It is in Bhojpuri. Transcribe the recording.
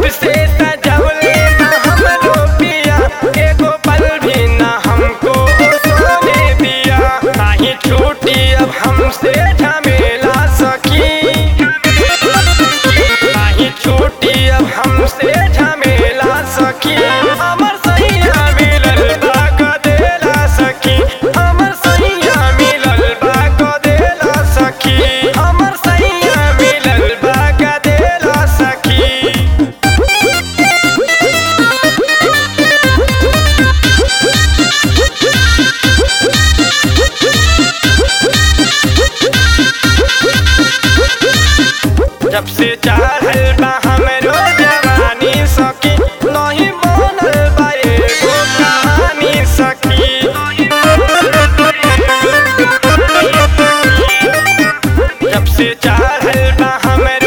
जब से तजौले ना हमरो पिया एगो पल भी ना हमको सोने दिया नाही छूटी अब हमसे झमेला सकी नाही छूटी अब हमसे झमेला सकी हमर सैया मिलल बा कदेला सखी हमर सैया मिलल बा कदेला सखी हमर सैया मिलल बा कदेला सखी जब से चढ़ल बा हमरो जवानी सखी नहीं बनल बा एगो कहानी सखी जब से चढ़ल बा हमरो